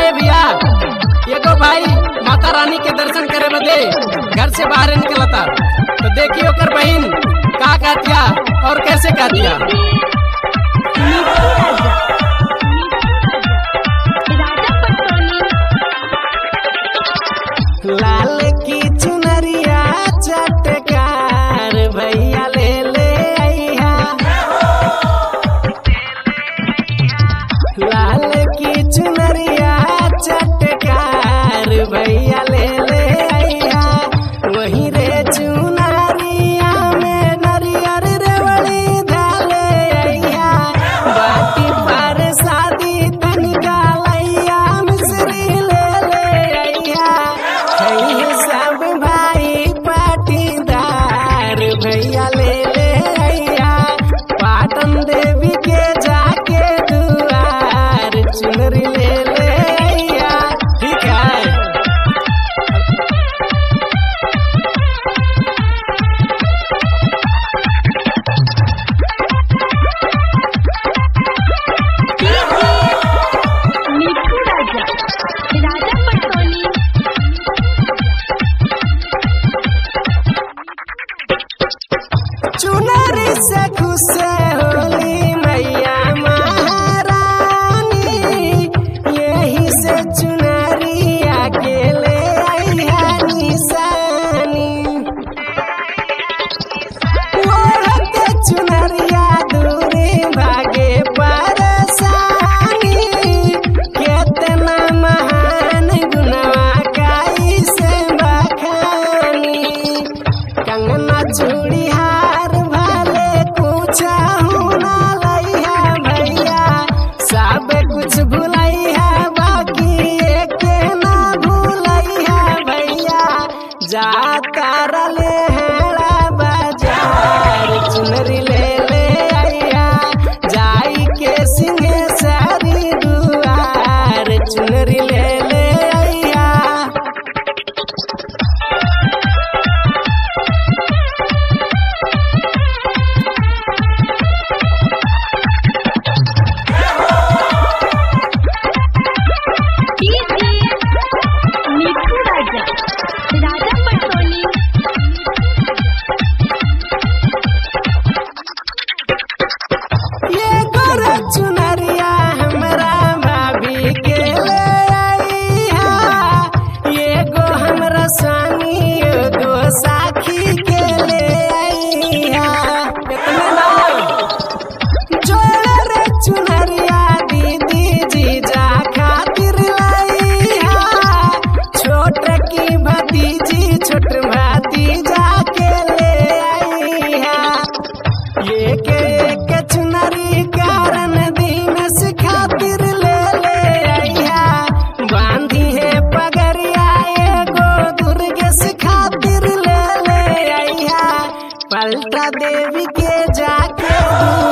ए भैया एगो भाई माता रानी के दर्शन करे बदे घर से बाहर निकलता तो देखिए ओकर बहन का कहतिया और कैसे कहतिया लाल की चुनरिया चटकार भैया ले ले आइहा लाल की चुनरिया चटकार भैया ले ले आइहा वही रे चुनरिया में नरियर रेवड़ी डाले आइहा बाटी पर शादी तनिका लैया मिश्री ले ले आइहा है सब भाई पाटीदार भैया ले ले आइहा पाटन देवी के जाके दुआर चुनरी ले ले आइहा ठीक है मिठू राजा राजा पटोली चुनरी से खुश होली मैया महारानी यही से चुनरिया के ले आई है निशानी ओढ़ते चुनरिया दूरी भागे परसानी केतना महान गुनवा काई से बखानी कंगना चूड़ी हार भाले कुछ ना लइहा भैया सब कुछ भुलैहा बाकी एक ना भूलैहा भैया जा तारले हेड़ा बाजार चुनरी ले ले आइया जाई के सिंहे सारी दुआर चुनरी ले ले आइया मिठू राजा राजा पटोली ये गोर चुनरिया हमरा भाभी के ले आइहा ये गो हमरा स्वामी एगो साखी के ले आइहा कितना नाम जोड़ रे चुनरिया दीदी जीजा खातिर लाइहा छोट की भतीजी छोट भतीजा के ले आइहा एक एक चुनरी कारण दिनस खातिर ले ले आइहा बांधी है पगरिया एगो दुर्गेश खातिर ले ले आइहा पलटा देवी के जाके